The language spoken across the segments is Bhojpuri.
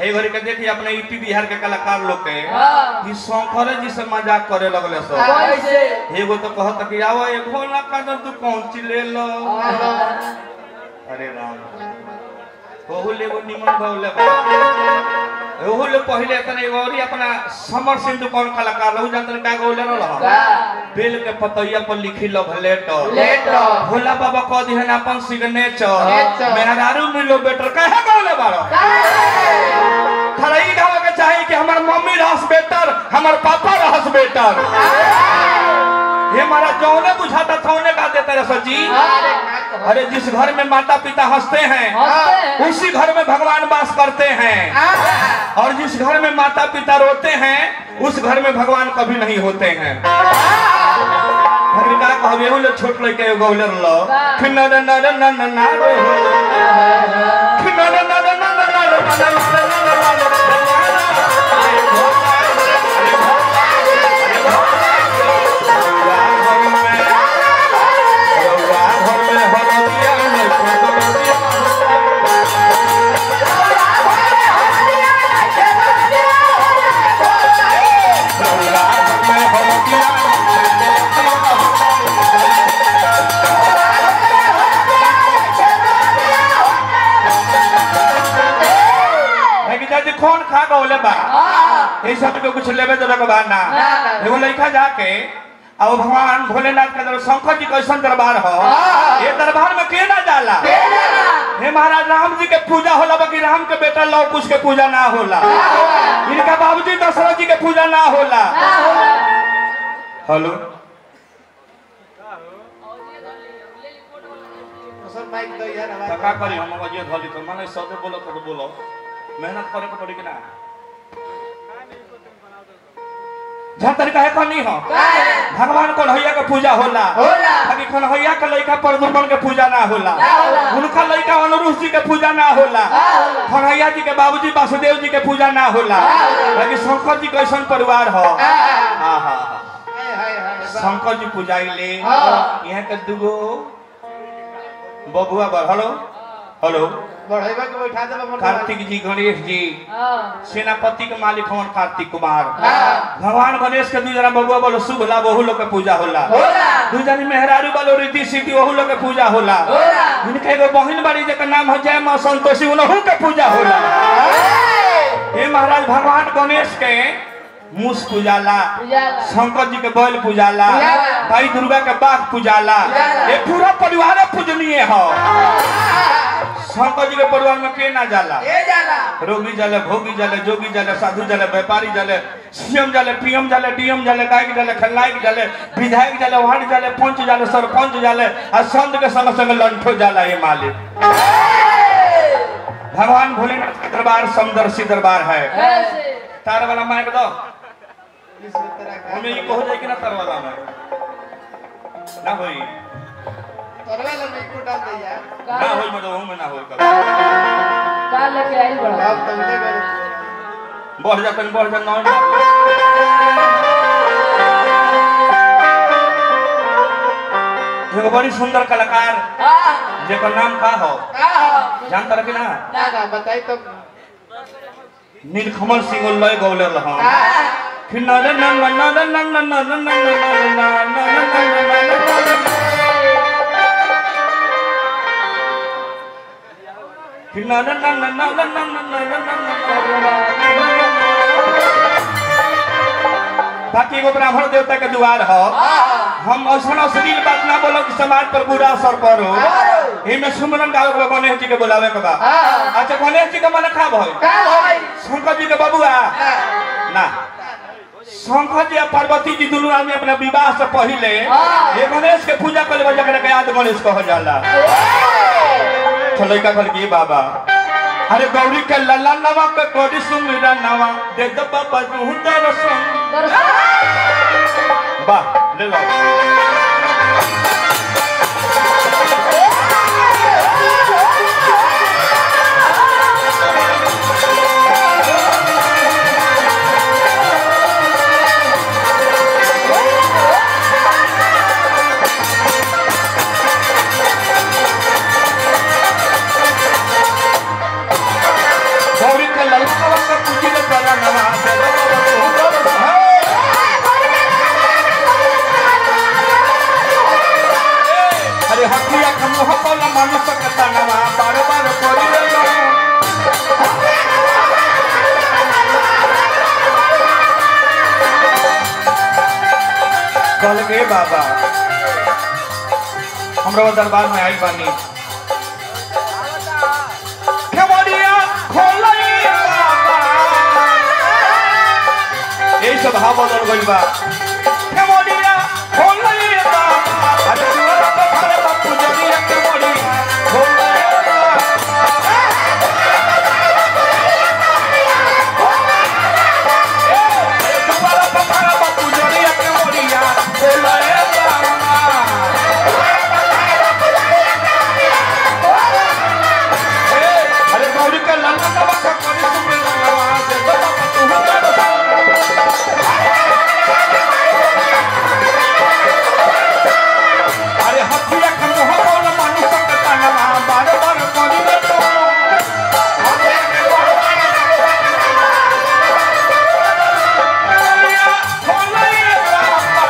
ए घड़ी के देखी अपने यूपी बिहार के कलाकार लोग के हाँ। कि शंकरे जी से मजाक करे लगले सब कैसे एगो तो कहत कि आओ एगो ना का तू कौन ची ले लो अरे राम ओहू ले एगो निमन गौले ओहू ले पहले तने एगो और ही अपना समर सिंधु कौन कलाकार रहू जानतन का गौले रहल का बेल के पतैया पर लिखी लव लेटर लेटर भोला बाबा कह दिहन अपन सिग्नेचर नेचर। मेहरारू मिलो बेटर काहे गौले बारो खरा ई गावे के चाही कि हमर मम्मी रहस बेटर हमर पापा रहस बेटर ये हमारा जौने बुझाता थौने गा देते रहे सर जी अरे अरे जिस घर में माता पिता हंसते हैं हंसते हैं उसी घर में भगवान वास करते हैं और जिस घर में माता पिता रोते हैं उस घर में भगवान कभी नहीं होते हैं भगविका कहबे हो ले छोट लइके एगो गौलर लो खिनर नर नर नर रो खिनर नर नर नर जी कौन खा गौले बा ये सब के कुछ लेवे देवे के बा ना एगो लइका जाके अब भगवान भोलेनाथ के दरबार शंकर जी कैसन दरबार हो ये दरबार में के ना जाला हे महाराज राम जी के पूजा होला बाकी राम के बेटा लव कुश के पूजा ना होला इनका बाबूजी दशरथ जी के पूजा ना होला हेलो तो का करी हम अजय धली तो माने सदे बोलो तो बोलो मेहनत करे के पड़ी कि ना जहाँ तरीका है कहनी हो भगवान कन्हैया के पूजा होला होला। बाकी कन्हैया के लइका प्रदुमन के पूजा ना होला ना होला। उनका लइका अनुरुष जी के पूजा ना होला कन्हैया जी के बाबूजी वासुदेव जी के पूजा ना होला बाकी शंकर जी कैसन परिवार हो हाँ हाँ हाँ शंकर जी पूजाइले हाँ। यहाँ के दुगो बबुआ बर हेलो हेलो बढ़ेबा के बैठा देबा मन कार्तिक जी गणेश जी सेनापति के मालिक हवन कार्तिक कुमार हाँ। भगवान गणेश के दू जना बबुआ बोलो शुभ ला बहु लोग के पूजा होला दू जनी मेहरारू बोलो रिद्धि सिद्धि वहू लोग के पूजा होला इनके एगो बहिन बाड़ी जेकर नाम है जय मां संतोषी उनहु के पूजा होला हे महाराज भगवान गणेश के मूस पूजाला पूजाला। शंकर जी के बैल पूजाला पूजाला। भाई दुर्गा के बाघ पूजाला पूजाला। ये पूरा परिवार पूजनीय हो शंकर जी के परिवार में के ना जाला रोगी जाले भोगी जाले जोगी जाले साधु जाले व्यापारी जाले सीएम जाले पीएम जाले डीएम जाले गायक जाले खलनायक जाले विधायक जाले वार्ड जाले पंच जाले सरपंच जाले और संत के संग संग लंठो जाला ये मालिक भगवान भोलेनाथ का दरबार समदर्शी दरबार है तार वाला माइक दो इस तरह का हमें ये कहो जाए कि ना तार वाला में ना होई तरवा ला नहीं को डाल दे यार ना होई मतलब में ना होई कभी लेके आई बड़ा अब तमने कर बढ़ जातन बढ़ जा नौ एगो बड़ी सुंदर कलाकार जेकर नाम का हो जानता रखी ना ना ना बताई तो नीलकमल सिंह लय गौले रहा फिर ना ना ना ना ना ना ना ना ना ना ना ना ना ना ना फिर ना ना ना ना ना ना ना ना ना ना बाकी एगो ब्राह्मण देवता के द्वार हो हम ऐसा अश्लील बात ना बोलो कि समाज पर बुरा असर पड़ो इनमें सुमरन गावे के बा, गणेश जी के बुलावे के बा अच्छा गणेश जी के मन खा भई शंकर जी के बबुआ ना शंकर जी और पार्वती जी दोनों आदमी अपना विवाह से पहले ये गणेश के पूजा करे बजा के याद गणेश कह जाला तो लड़का कहल की बाबा अरे गौरी के लल्ला नवा के कोडी सुमिरा नवा दे दो बाबा तू दर्शन वाह ले लो गौरी के लल्ला मुह बोल मनुष्य के तनवा बार बार करी लो कल के बाबा हमरा दरबार में आई बानी खेवड़िया खोलई बाबा এই সব ভাব বদল করিবা কেমনিয়া হলই বাবা আরে তোরা তো ভালো বাপু যদি কেমনি হলই বাবা তোরা তো ভালো বাপু যদি কেমনিয়া হলই বাবা अरे गौरी का लल्ला का बच्चा कभी सुन रहा वहां से तो तू अरे हथिया का मुंह बोल मनुष्य का तनवा बार बार करी ले तो खोलई बाबा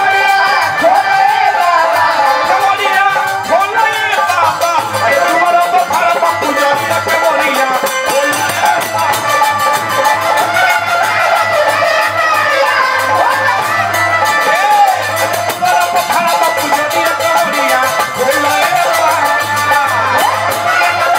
केवड़िया खोलई बाबा अरे तुम्हारा तो भाड़ा बापू जानिया केवड़िया तुम्हारा तो भाड़ा बापू जानिया केवड़िया खोलई बाबा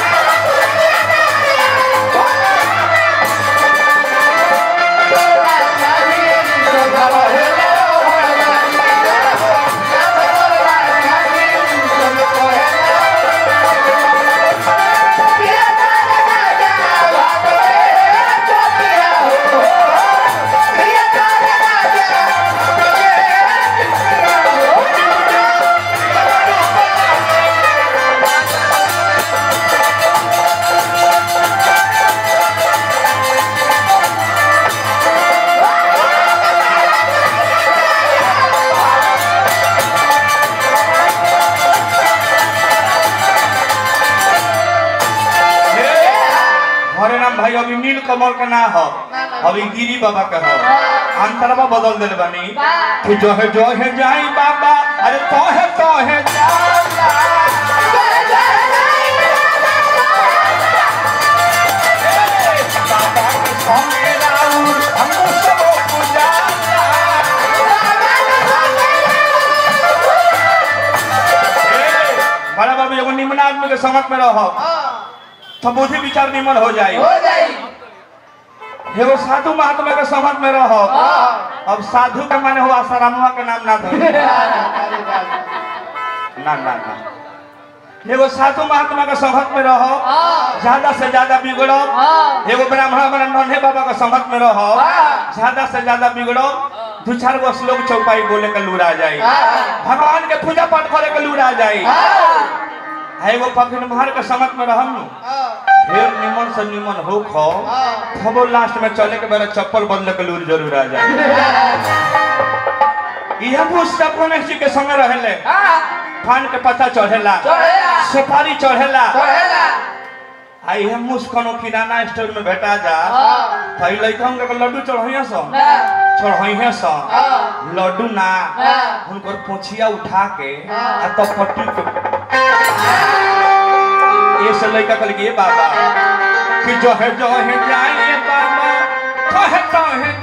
हरे राम भाई अभी नील कमल का ना हो अभी गिरी बाबा का हो अंतरवा बदल दिल बनी कि जो है जो है जाई बाबा अरे तो है तो है जाला बाबा के संगे राउर हमको सब पुजाला ए, बड़ा बाबू एगो निमन आदमी के समझ में रहो तो बुद्धि विचार निमन हो जाए एगो साधु महात्मा के समझ में रहो अब साधु के माने हो आसारामुआ के नाम ना धो ना ना ना एगो साधु महात्मा के समझ में रहो ज्यादा से ज्यादा बिगड़ो एगो ब्राह्मण हमारा नन्हे बाबा के समझ में रहो ज्यादा से ज्यादा बिगड़ो दू चार गो श्लोक चौपाई बोले के लूरा जाए भगवान के पूजा पाठ करे के लूरा जाए आ एगो पकड़ मार के समझ में रहम नु फिर निमन से निमन हो खो खबो लास्ट में चले के बेरा चप्पल बदले के लूर जरूर आ जाए यह पुस्तक गणेश जी के संग रहले पान के पत्ता चढ़ेला सुपारी चढ़ेला आ यह मुस्कनो किराना स्टोर में भेटा जा भाई लइकन के लड्डू चढ़ैया सो चढ़ैया सो लड्डू ना उनकर पोछिया उठा के आ तब पट्टी के ये से लइका कल के बाबा कि जो है जो है जाए बाबा तो है तो है